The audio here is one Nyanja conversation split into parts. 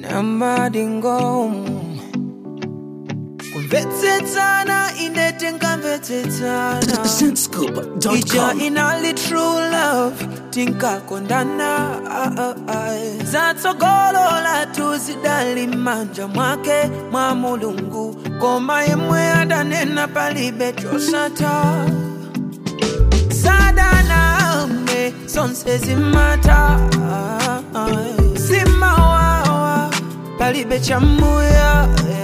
namadingo kumvetsetsana ine tinkamvetsetsana ija Sentscoop.com. inali true love tinkakondana ah, ah, ah. zatsogolola tuzidali manja mwake mwa mulungu koma yemwe adanena palibe chosata sadaname zonse zimata simawawa palibe chamuya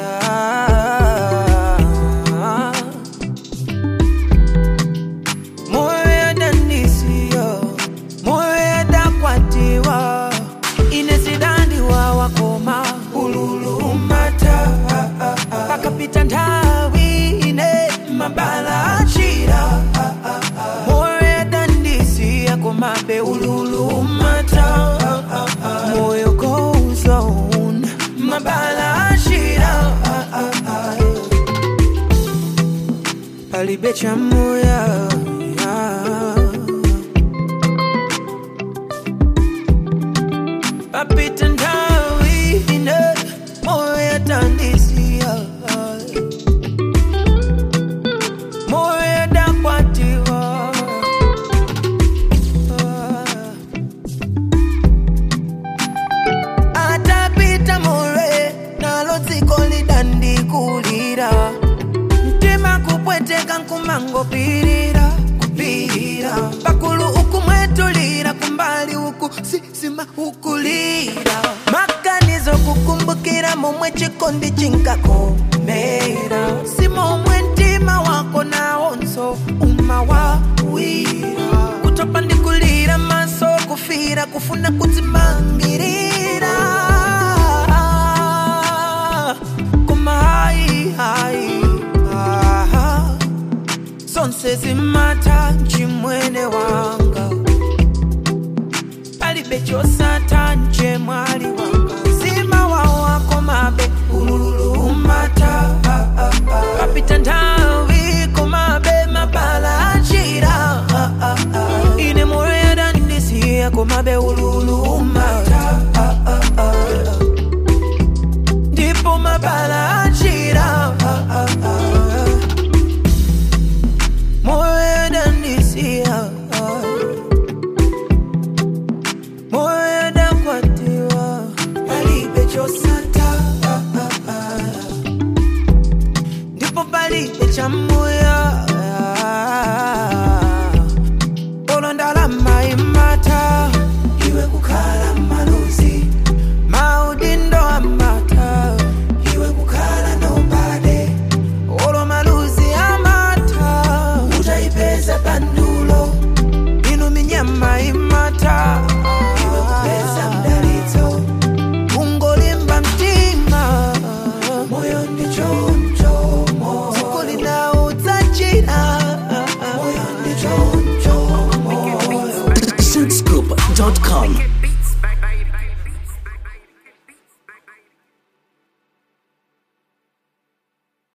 moyo yadanisiyo moyo yadakwatiwa inezidandiwa wakoma ululumata pakapita nthawi ine mabala achira moyo yadandisiya komabe ululumata moyo goes on mabala achira palibe chamuya papita nthawi ine moyo yadandisiya moyo yadakwatiwa atapita more nalo dziko lidandikulira mtima kupweteka nkumangopirira kupirira pakulu ukumwetulira kumbali uku sisima ukulira maganizo kukumbukira momwe chikondi chinkakomera si momwe mtima wako nawonso umawawira kutopa ndikulira maso kufira kufuna kudzimangirira koma hayi hayi aha zonse zimata chimwene wanga palibe chosata nje mwali wanga zima wawako mabe ululumata papita nthawi komabe mabala achira ine moyo yadandisiya komabe ululumata ndipo mabala achira moyo yadandisiya moyo yadakwatiwa palibe chosata ndipo palibe chamuya olondalama imata iwe kukhala maluzi maudindo amata iwe kukhala nobade olo maluzi amata utaipeza pandulo inu minyama imata iwe kupeza mdalitso ungolimba mtima moyo ndichoncho zikulina udzachira moyo ndichoncho Sentscoop.com.